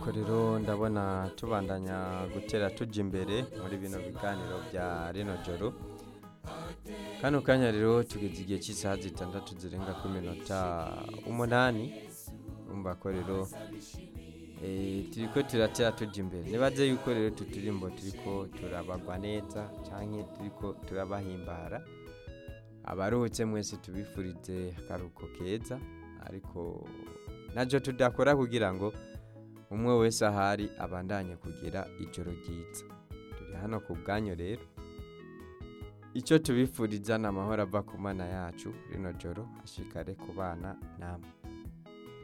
nuko rero ndabona tubandanya gutera tujya imbere muri bino biganiro bya rino joro kano kanya rero tugeze igihe cy'isaha zitandatu zirenga ku minota umunani umva ko rero eh, turiko turatera tujya imbere nibaze yuko rero tuturimbo turiko turabagwa neza canke turiko turabahimbara abaruhutse mwese tubifurize akaruhuko keza ariko nacyo tudakora kugira ngo umwe wese ahari abandanye kugira ijoro ryiza turi hano ku bwanyu rero icyo tubifuriza ni amahoro ava ku mana yacu rino joro ashikare ku bana namwe